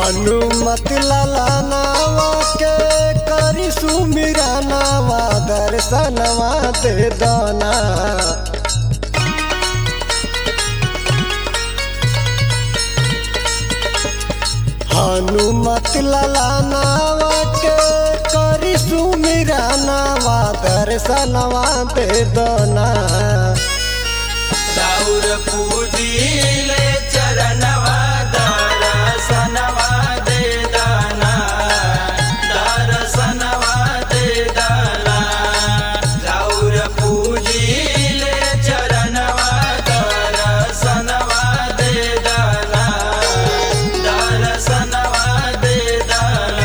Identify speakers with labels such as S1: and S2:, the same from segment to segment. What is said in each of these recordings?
S1: हनुमत लाला नावा के करी सुमिरा नावा दर्शनवा दे दाना हनुमत लाला नावा के करी सुमिरा नावा दर्शनवा दे दाना
S2: दाऊर पूजीले चरणवा दर्शनवा दे दाना दर्शनवा दे दाना दाऊर पूजीले चरणवा दर्शनवा दे दाना दर्शनवा दे दाना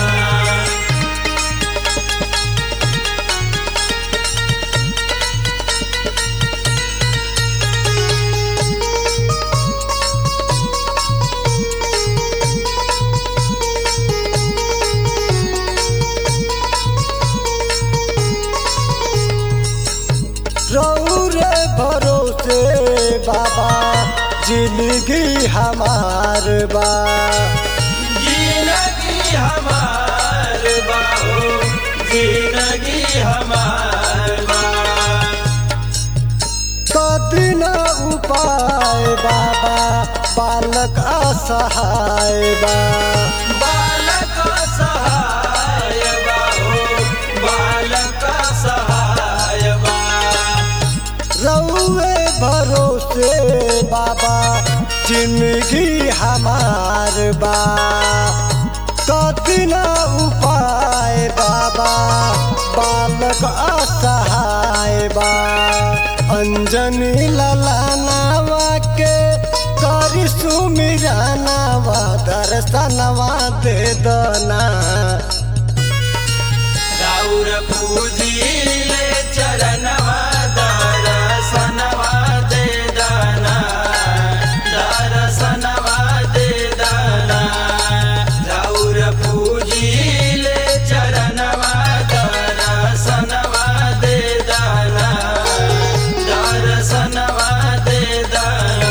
S1: रौरे भरोसे बाबा जिंदगी हमार बा
S2: जिंदगी हमार बाहो जिंदगी हमार बा
S1: कदिन उपाय बाबा बालक असहाय बा
S2: बालक सहाय बाहो बालक सहाय बा
S1: रौरे भरोसे बाबा जिंदगी हमार बा कदिन उपाय बाबा बालक असहाय बा अंजनी ललानावा के करी सुमिरा नावा दर्शनवा दे दना
S2: राउर पूजीले चरणवा दर्शनवा दे दाना दर्शनवा दे दाना राउर पूजीले चरणवा दर्शनवा दे दाना दर्शनवा दे दाना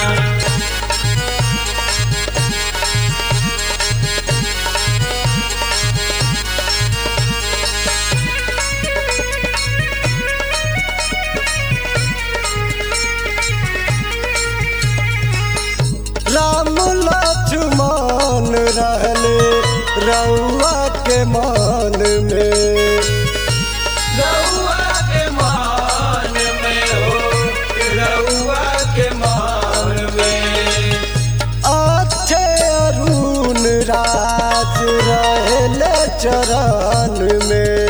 S1: राम लक्ष्मण रहले रउआ के मन में
S2: रउआ के मान में हो रउआ के मान में
S1: अच्छे अरुण राज रहले चरण में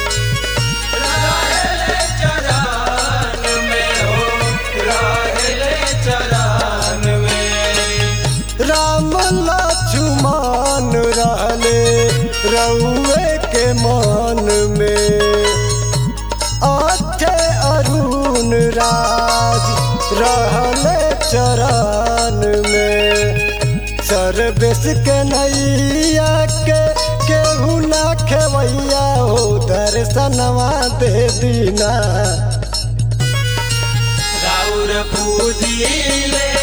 S2: रहले चरान में हो रहले चरान में
S1: राम लक्ष्मण रहले रउए के मन में अच्छे अरुण राज रहले चरण में सर्वेश के नैया के केहू ना खेवैया हो दर्शनवा दे दीना
S2: राउर पूजीले